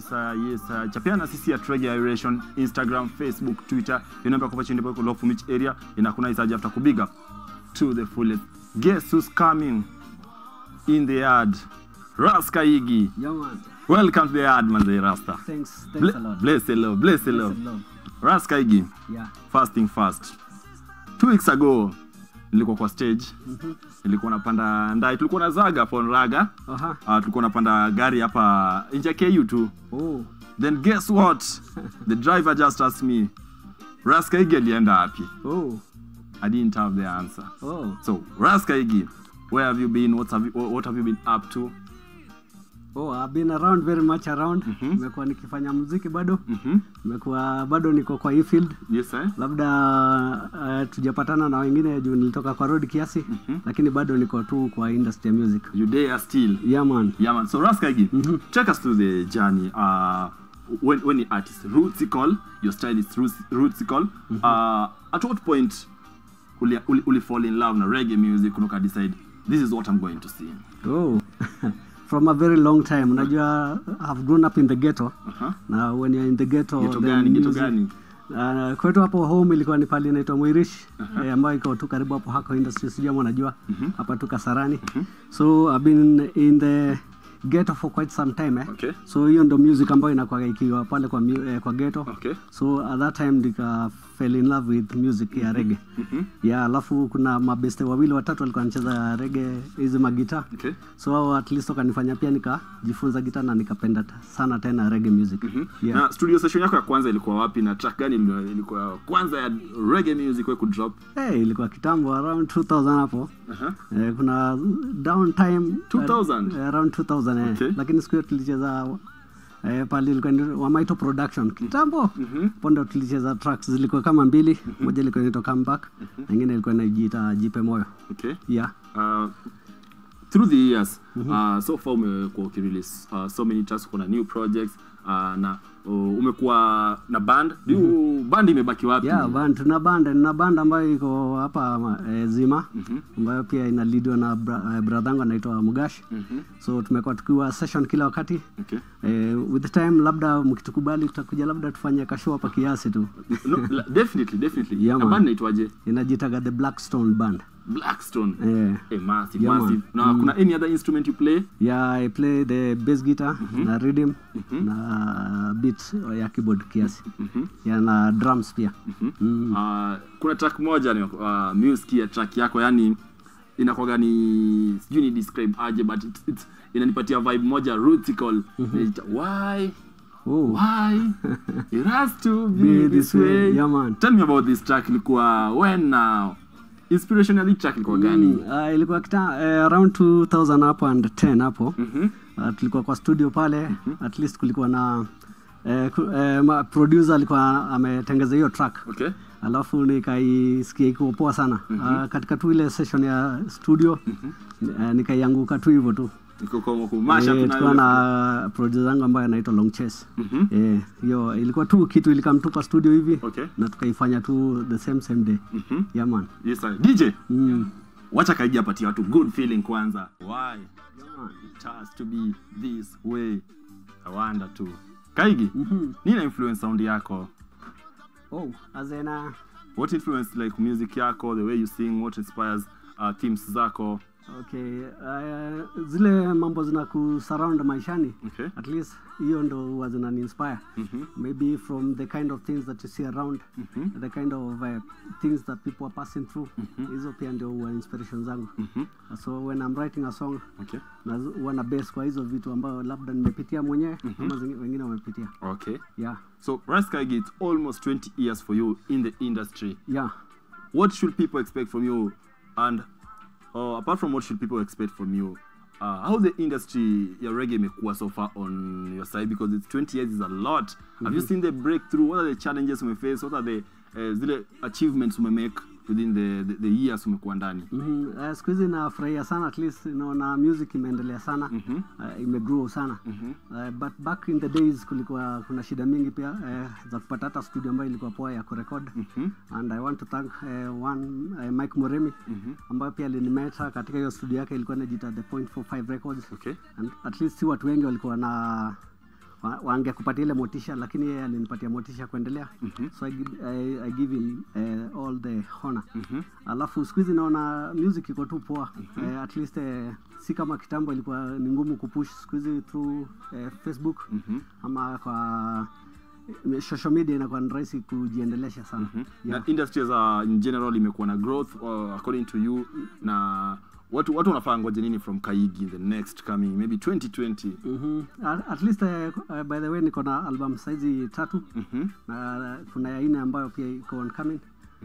uh, yes uh, chapiana sisi at Reggae Iration Instagram Facebook Twitter your number kwa chini kwa love from each area ina kuna isaje after kubiga to the fullest guess who's coming in the yard Raska Iggy Yeah, man. welcome to the yard manze Rasta Thanks. Thanks Ble- a lot. bless the love bless the love Blessed love. Raska Iggy Yeah. first thing first two weeks ago nilikuwa kwa stage nilikuwa napanda ndai tulikuwa na zaga pon raga Aha. uh, tulikuwa napanda gari hapa nje ya ku tu Oh. then guess what the driver just asked me raskaigi alienda wapi Oh. i didn't have the answer Oh. so raskaigi where have you been what have you, what have you been up to Oh, I've been around very much around. Nimekuwa nikifanya muziki bado. Mhm. Nimekuwa bado niko kwa hii field. yes eh? Labda uh, tujapatana na wengine juu nilitoka kwa road kiasi, lakini bado niko tu kwa industry ya music. you there still Yeah, man. yeah man so raskaigi take us through the journey uh, when, when the artist rootsical your style is roots- rootsical uh, at what point uli, uli, uli fall in love na reggae music unoka decide this is what i'm going to sing Oh. From a very long time. Unajua I've grown up in the ghetto. uh-huh. Na when you're in the ghetto, Ghetto then gani, ghetto music- gani? Uh, kwetu hapo home ilikuwa ni pali inaitwa Mwirish eh, ambayo iko tu karibu hapo Hako Industries, sijui ama unajua hapa tu Kasarani. So I've been in the ghetto for quite some time eh. Okay. So hiyo ndo music ambayo inakuwa ikiwa pale kwa, mu- eh, kwa ghetto. Okay. So at that time nika fell in love with music ya reggae. Yeah, alafu kuna mabeste wawili watatu walikuwa wanacheza reggae hizi magita. Okay. So hao at least wakanifanya pia nikajifunza gita na nikapenda ta- sana tena reggae music. Yeah. na studio session yako ya kwanza ilikuwa wapi na track gani ilikuwa- ilikuwa kwanza ya reggae music we kudrop Hey, ilikuwa kitambo around 2000 hapo uh-huh. eh, kuna downtime 2000? eh, around 2000 eh. Okay. lakini siku hiyo tulicheza eh, pale ilikuwa ni Wamaito production kitambo Mhm. pondo tulicheza tracks zilikuwa kama mbili moja ilikuwa inaitwa comeback na nyingine ilikuwa inajiita jipe moyo okay yeah uh, through the years uh, so far umekuwa ukirelease uh, so many tracks kuna new projects uh, na uh, umekuwa na band mm band imebaki wapi yeah band tuna band na band ambayo iko hapa ma- eh, Zima ambayo pia inalidiwa na bra, eh, brother yangu anaitwa Mugash Mhm. so tumekuwa tukiwa session kila wakati okay eh, with the time labda mkitukubali tutakuja labda tufanye kashow hapa kiasi tu no, la- definitely definitely Yeah, na man. band naitwaje inajitaga the blackstone band blackstone eh, Eh, massive Yeah, man. massive na kuna any other instrument you play yeah i play the bass guitar na rhythm na beat ya keyboard kiasi yeah, na drums pia mm. uh, kuna track moja ni uh, music ya track yako yani inakwaga ni sijui ni describe aje but it's, it's, inanipatia vibe moja rootical Inaita, why oh. why it has to be, Be this this way. way Yeah, man. tell me about this track ilikuwa when now inspiration ya hii track ilikuwa gani Uh, ilikuwa kita, eh, around 2000 hapo and 10 hapo Mhm. uh, tulikuwa kwa studio pale at least kulikuwa na eh, ku, eh, ma, producer alikuwa ametengeza hiyo track okay alafu nikaisikia ikiwa poa sana uh, katika tu ile session ya studio uh, nikaianguka tu hivyo tu iko kwa kumasha Eh, tu tukiwa na na producer zangu ambayo anaitwa long chase Mhm. Eh, hiyo ilikuwa tu kitu ilikamtupa studio hivi okay na tukaifanya tu the same same day Mhm. yeah man yes sir dj mm. wacha kaija apatia watu good feeling kwanza why it has to be this way i wonder too kaigi Mhm. nina influence sound yako oh azena what influence like music yako the way you sing what inspires uh, themes zako okay uh, zile mambo zina kusurround maishani okay at least hiyo ndo huwa zinani inspire Mhm. maybe from the kind of things that you see around Mhm. the kind of uh, things that people are passing through hizo pia ndio huwa inspiration zangu Mhm. so when I'm writing a song okay na huwa na base kwa hizo vitu ambayo labda nimepitia mwenyewe ama zingi- wengine wamepitia okay yeah so Ras Kaigi, it's almost 20 years for you in the industry yeah what should people expect from you and uh, apart from what should people expect from you uh, how the industry ya reggae imekuwa so far on your side because it's 20 years is a lot have you seen the breakthrough what are the challenges umeface what are the uh, zile achievements umemake within the, the, the years umekuwa ndani mm -hmm. uh, siku hizi nafurahia sana at least naona music imeendelea sana Mhm. uh, imegrow sana Mhm. uh, but back in the days kulikuwa kuna shida mingi pia uh, za kupata hata studio ambayo ilikuwa poa ya kurekod Mhm. and i want to thank uh, one uh, mike moremi Mhm. ambayo pia alinimeta katika hiyo studio yake ilikuwa inajita the point 45 records okay and at least si watu wengi walikuwa na wa- wangekupatia ile motisha lakini yeye alinipatia motisha kuendelea so I, gi- I, I give him uh, all the honor alafu siku hizi naona music iko tu poa Eh, at least eh, si kama kitambo ilikuwa ni ngumu kupush siku hizi through eh, facebook ama kwa eh, social media inakuwa ni rahisi kujiendelesha sana yeah. na industry as a, in general imekuwa na growth uh, according to you na watu watu wanafaa ngoje nini from kaigi in the next coming maybe 2020 Mhm. At, at least uh, uh, by the way niko na album saizi tatu na kuna ya ine ambayo pia iko on coming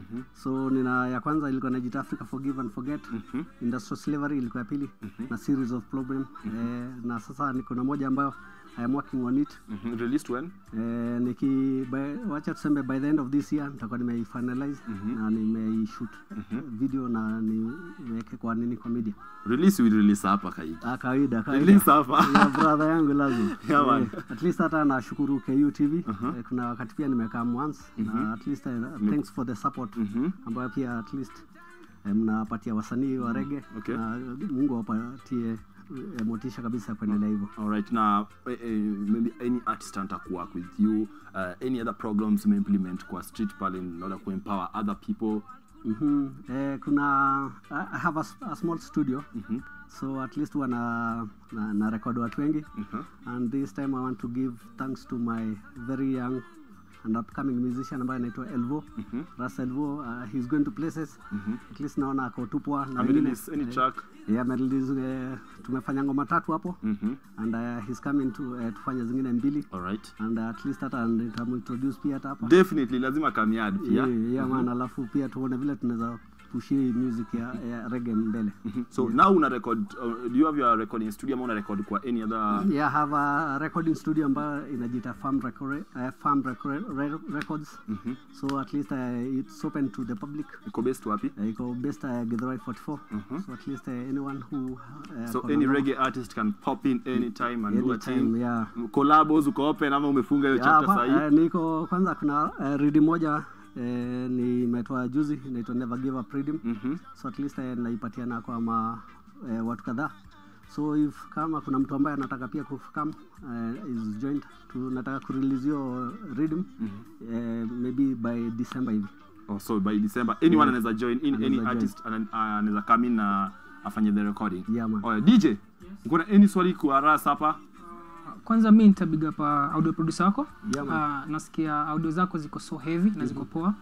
so nina ya kwanza ilikuwa najita africa forgive and forget industrial slavery ilikuwa ya pili na series of problem eh, na sasa niko na moja ambayo I am working on it Mhm. released when eh, niki by, wacha tuseme by the end of this year nitakuwa nimeifinalize na nimeishoot video na niweke kwa nini kwa media release will release hapa kaigi Ah, kawaida kawaida. release hapa Ya brother yangu lazima Yeah, man. Eh, at least hata nashukuru ku tv Eh, kuna wakati pia nimekaa once na at least eh, thanks for the support ambayo pia at least eh, mnapatia wasanii wa rege Okay. na mungu awapatie eh, motisha kabisa ya kuendelea hivyo Alright, now eh, eh, maybe any artist anataka work with you uh, any other programs you implement kwa street pale in order to empower other people Mhm. eh, kuna I I have a, s- a small studio so at least huwa na, na, na record watu wengi and this time i want to give thanks to my very young and upcoming musician ambaye anaitwa elvo ras elvo uh, he's going to places at least naona ako tupwa na wengine- amerelease any track yeah, amerelease, eh, tumefanya ngoma tatu hapo Mhm. and uh, he's coming to eh, tufanye zingine mbili Alright. and uh, at least hata nitamintroduce pia hata hapa definitely lazima kamiad pia yeah, yeah, man alafu pia tuone vile tunaweza pushi music ya, ya rege mbele so now una record uh, do you have your recording studio ama una record kwa any other yeah, I have a recording studio ambayo inajita farm, record, uh, farm record, re, records so at least uh, it's open to the public iko based wapi uh, iko based uh, Githurai 44 so at least uh, anyone who uh, so kona any ngoma- reggae artist can pop in anytime and do a anytime, thing yeah. collabos uko open ama umefunga hiyo Yeah, chapter hapa, sahi eh, niko kwanza kuna uh, ridi moja eh, nimetoa juzi inaitwa never give up rhythm Mhm. so at least eh, naipatiana kwa ma, eh, watu kadhaa so if kama kuna mtu ambaye anataka pia kukam eh, is joined tunataka kurelease hiyo rhythm eh, maybe by december hivi oh, so by december anyone anaweza join in any Anaweza artist ana- anaweza come in na afanye the recording Yeah, man. oh, yeah. dj uko na any swali kwa ras hapa kwanza mi nitabiga pa audio producer wako Yeah, man. uh, nasikia audio zako ziko so heavy na ziko poa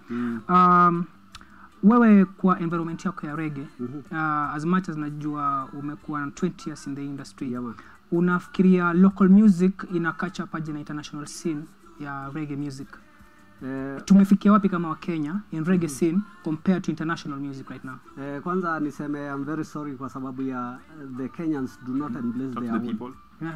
um, wewe kwa environment yako ya rege uh, as much as najua umekuwa na 20 years in the industry Yeah, man. unafikiria local music ina catch up aje na international scene ya reggae music eh, tumefikia wapi kama wakenya in reggae scene compared to international music right now eh, kwanza niseme I'm very sorry kwa sababu ya eh, the Kenyans do not embrace talk their to the own people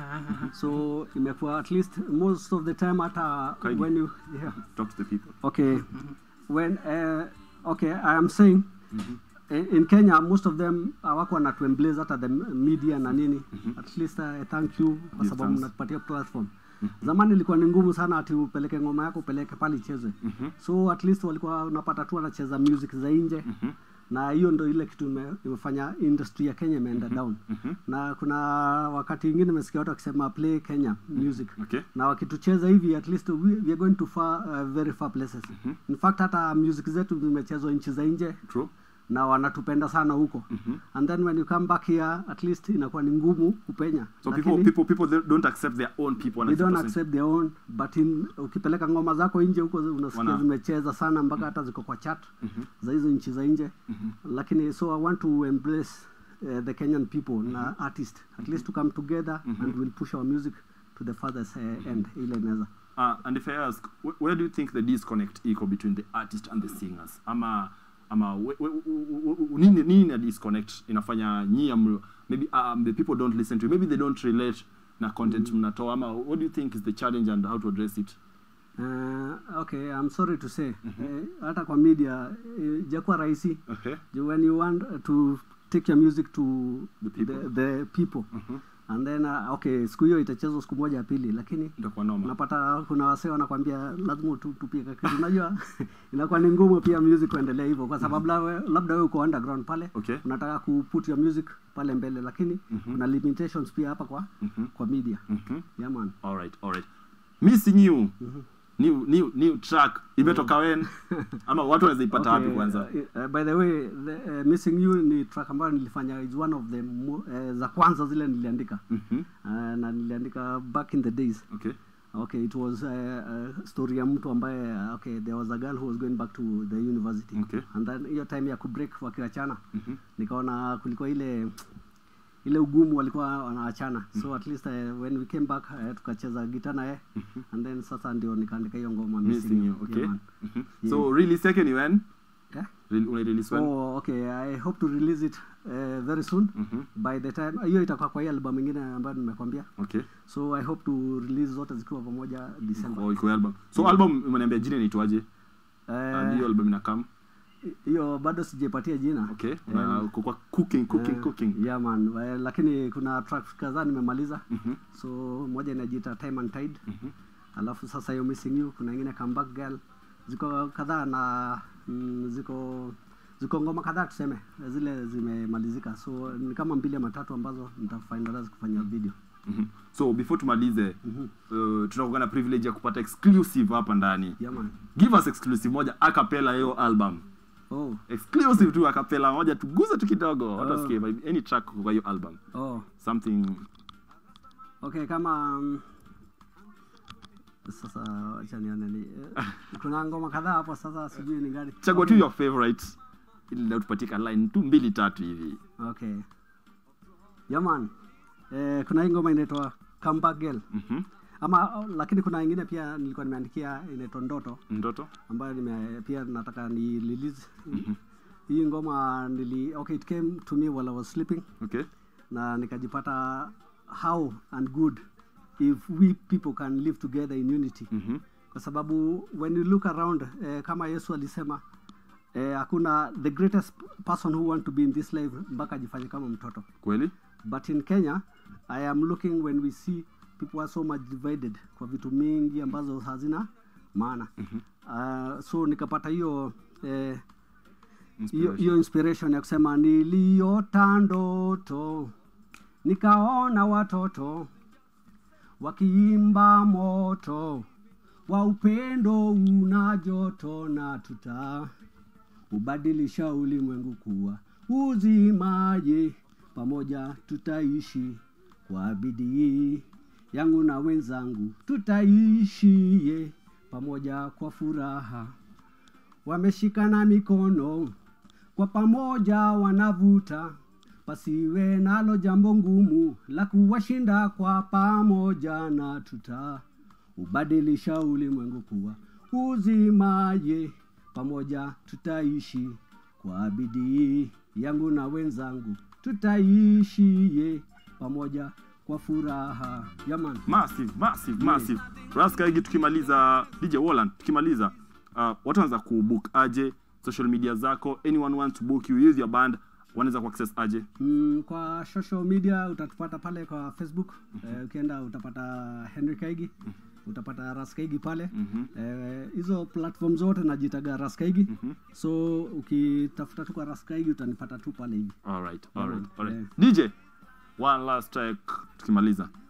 so imekuwa at least most of the time hata Kaidi. when you yeah. talk to the people okay when uh, okay i am saying in, in kenya most of them awako wanatuemblaze hata the media na nini at least uh, thank you kwa Give sababu thanks. mnatupatia platform zamani ilikuwa ni ngumu sana ati upeleke ngoma yako upeleke pale ichezwe so at least walikuwa unapata tu wanacheza music za nje na hiyo ndo ile kitu ime- imefanya industry ya kenya imeenda down na kuna wakati ingine imesikia watu wakisema play kenya music okay na wakitucheza hivi at least we, we are going to far, uh, very far places in fact hata music zetu zimechezwa nchi za nje true na wanatupenda sana huko and then when you come back here at least inakuwa ni ngumu kupenya so Lakini people people people they don't accept their own people they don't 100%. accept their own but in, ukipeleka ngoma zako nje huko unasikia Wana- zimecheza sana mpaka hata ziko kwa chat za hizo nchi za nje lakini so i want to embrace uh, the kenyan people na artist at least to come together and we'll push our music to the farthest uh, end ile inaweza Uh, and if I ask, wh- where do you think the disconnect iko between the artist and the singers? Ama ama we- we- we- we- nini nini na disconnect inafanya nyie amlo- maybe um, the people don't listen to you, maybe they don't relate na content mnatoa ama what do you think is the challenge and how to address it? Uh, okay, I'm sorry to say eh, hata kwa media eh, jakuwa rahisi Okay. Ju- when you want to take your music to The people. the, the people. and then uh, okay siku hiyo itachezwa siku moja ya pili lakini Itakuwa noma. unapata kuna wasee wanakwambia lazima tu- tupie kitu unajua inakuwa ni ngumu pia music kuendelea hivyo kwa sababu labda labda wewe uko underground pale Okay. unataka kuput your music pale mbele lakini kuna limitations pia hapa kwa kwa media Mhm. yeah man All right, all right. missing you new, new, new track imetoka wen ama watu wanaweza ipata wapi Okay, kwanza uh, uh, by the way the, uh, missing you ni track ambayo nilifanya is one of the mo, uh, za kwanza zile niliandika Mhm. uh, na niliandika back in the days okay okay it was uh, uh, story ya mtu ambaye uh, okay there was a girl who was going back to the university Okay. and then hiyo time ya kubreak wakiachana Mhm. nikaona kulikuwa ile ile ugumu walikuwa wanaachana so at least uh, when we came back uh, tukacheza gita naye and then sasa ndio nikaandika hiyo ngoma missing you Yeah, okay man. Mhm. so release yake ni when Yeah? Re- una release when Oh, okay. I hope to release it uh, very soon. Mhm. By the time hiyo itakuwa kwa hii album ingine ambayo nimekwambia. okay So I hope to release zote zikiwa pamoja December. oh, iko album so album umeniambia jina inaitwaje and hiyo Eh, album inakam hiyo bado sijaipatia jina. okay na uko kwa cooking cooking Eh, cooking Yeah man. Eh, lakini kuna tracks kadhaa nimemaliza. Mhm. So moja inajiita Time and Tide. Mhm. Alafu sasa hiyo Missing You kuna ingine Comeback Girl. Ziko kadhaa na mm, ziko ziko ngoma kadhaa tuseme zile zimemalizika so ni kama mbili ama tatu ambazo nitafinalize kufanya video Mhm. so before tumalize uh, tunakuwa na privilege ya kupata exclusive hapa ndani yeah man give us exclusive moja acapella hiyo album oh exclusive tu acapella moja tuguze tu kidogo watu Oh. wasikie vibe- any track kwa hiyo album oh something okay kama um, sasa acha nione ni eh, kuna ngoma kadhaa hapo sasa sijui ni gani chagua tu your favorite ili leo tupatie ka line tu mbili tatu hivi okay yaman eh, kuna hii ngoma inaitwa comeback girl Mhm. ama oh, lakini kuna ingine pia nilikuwa nimeandikia inaitwa ndoto ndoto ambayo nime, pia nataka ni release hii ngoma nili okay it came to me while I was sleeping okay na nikajipata how and good if we people can live together in unity Mhm. kwa sababu when you look around eh, kama yesu alisema eh, hakuna the greatest person who want to be in this life mpaka ajifanye kama mtoto kweli but in kenya i am looking when we see people are so much divided kwa vitu mingi ambazo hazina maana uh, so nikapata hiyo eh, hiyo Inspiration. hiyo inspiration ya kusema niliota ndoto nikaona watoto wakiimba moto wa upendo una joto na tuta ubadilisha ulimwengu kuwa uzimaje pamoja tutaishi kwa bidii yangu na wenzangu tutaishie pamoja kwa furaha wameshikana mikono kwa pamoja wanavuta pasiwe nalo jambo ngumu la kuwashinda kwa pamoja na tuta ubadilisha ulimwengu kuwa uzimaye pamoja tutaishi kwa bidii yangu na wenzangu tutaishie pamoja kwa furaha yaman massive massive massive raska higi tukimaliza dj Walland tukimaliza uh, watu wanaweza kubook aje social media zako anyone wants to book you use your band wanaweza kuaccess aje Mm, kwa social media utatupata pale kwa facebook eh, ukienda utapata henry kaigi utapata raskaigi pale Eh, hizo platform zote najitaga raskaigi so ukitafuta tu kwa raskaigi utanipata tu pale hivi alright alright man, alright yeah. dj one last track tukimaliza